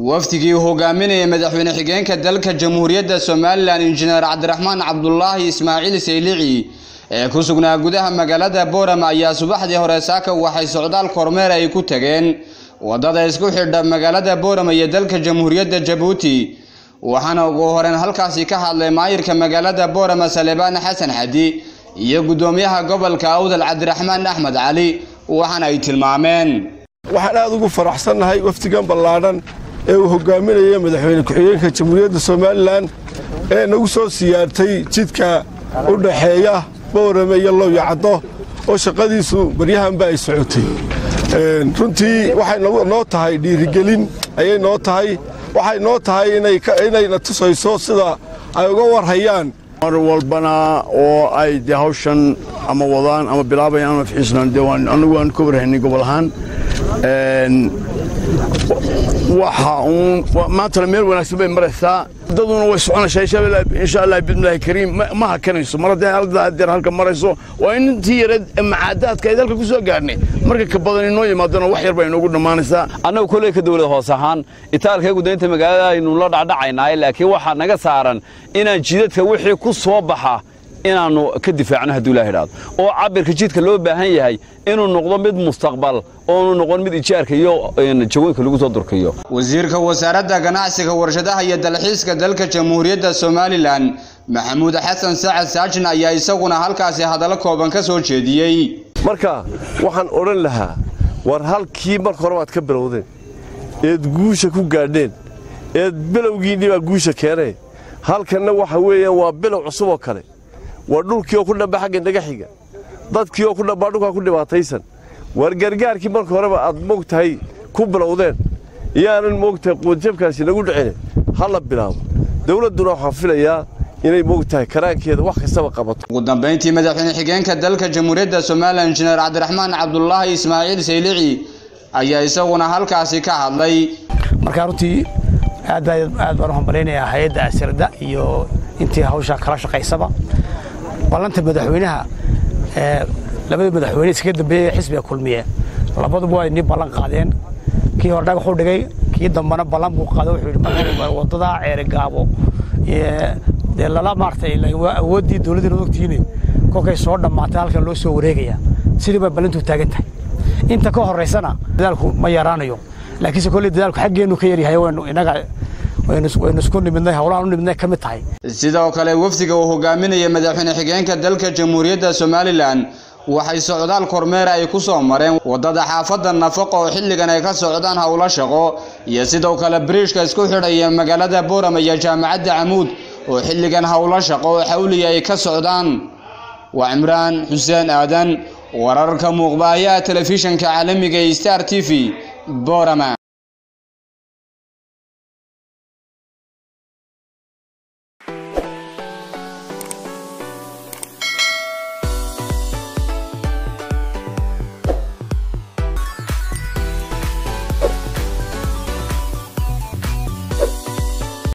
wafdigii uu hogaaminayay madaxweyne xigeenka dalka jamhuuriyadda somalilan injineer cabdiraxmaan cabdulaahi ismaaciil saylici ee ku sugnaa gudaha magaalada boorama ayaa subaxdii hore saaka waxay socdaal kormeer ay ku tageen waddada isku xidha magaalada boorama iyo dalka jamhuuriyadda jabuuti waxaana ugu horeyn halkaasi ka hadlay maayirka magaalada boorama salebaan xasan xadi iyo guddoomiyaha gobolka awdal cabdiraxmaan axmed cali waxaana ay tilmaameen waxaan aad ugu faraxsannahay wafdigan ballaadhan ee uu hogaaminaya madaxweyne ku-xigeenka jamhuuriyadda somalilan ee nagu soo siyaartay jidka u dhaxeeya boorame iyo lowyo caddo oo shaqadiisu baryahanba ay socotay runtii waxay noo tahay dhiirigelin ayay noo tahay waxay noo tahay inayna tusayso sida ay uga warhayaan mar walbana oo ay de hawshan ama wadaan ama bilaabayaan ama fixiisnaan de annagu aan ka warhaynay gobol ahaan waxa uun maantana meel wanaagsan bay maraysaa daduna way soconaysaa insha allah bidmillaahi kariim ma hakanayso mar hadday haldaa deer halka marayso waa in intii yareed macaadaadka ay dalka ku soo gaarnay marka ka badan inoo yimaadana wax yar baa inoogu dhammaanaysaa annagu kolley ka dawlad hoos ahaan itaalkaygu daynta magaalada aynu la dhacdhacaynaaye laakiin waxaa naga saaran inaan jidadka wixii ku soo baxa inaannu ka difaacno hadduu ilaah idhaado oo cabirka jidka loo baahan yahay inuu noqdo mid mustaqbal oonu noqon mid ijaarka iyo jawooyinka lagu soo durkayo wasiirka wasaaradda ganacsiga warshadaha iyo dalxiiska dalka jamhuuriyadda somalilan maxamuud xasan sacad saajin ayaa isaguna halkaasi hadallo kooban ka soo jeediyey marka waxaan odhan lahaa war halkii marka hore waad ka bilowdeen eed guusha ku gaadheen eed bilowgiinnii baa guusha keenee halkanna waxa weeyaan waa bilow cusub oo kale waa dhulkii oo ku dhamba xagga dhagaxiga dadkii oo ku dhambaa dhulkaa ku dhibaataysan waar gargaarkii marka horeba aad moogtahay ku bilowdeen iyaanan moogtahay quudjabkaasi nagu dhicine ha la bilaabo dawladduna waxaan filayaa inay moogtahay karaankeeda wax kastaba qabato ugu dambayntii madaxweyne xigeenka dalka jamhuuriyadda somalilan injineer cabdiraxmaan cabdulaahi ismaaciil saylici ayaa isaguna halkaasi ka hadlay markaa runtii aad aad baan u hambalaynayaa hay-adda asirda iyo intii hawsha kala shaqaysaba ballanta madaxweynaha labada madaxweyne iskaga dambeeyey xisbiga kulmiye labaduba waa inii ballan qaadeen kii hore dhagaxuu dhigay kii dambana ballan buu qaaday wuxuu yidhi waddadaa ceere gaabo dee lala maartay awooddii dowladdiina ogtihiine kolkay soo dhammaatay halkan loo soo wareegaya sidii bay ballantuu taagan tahay inta ka horraysana dadaalku ma yaraanayo laakiinse kolley dadaalku xaggeennu ka yaryahay waynu innaga waynu isku nimidnay howlahan u nimidnay ka mid tahay sidoo kale wafdiga uu hogaaminaya madaxweyne xigeenka dalka jamhuuriyadda somalilan waxay socdaal kormeer ay ku soo mareen waddada xaafadda nafaqo oo xilligan ay ka socdaan howlo shaqo iyo sidoo kale biriishka isku xidhaya magaalada boorama iyo jaamacadda camuud oo xilligan howlo shaqo oo xawliya ay ka socdaan waa cimraan xuseen aadan wararka muuqbaayaha telefishinka caalamiga ee star t v boorama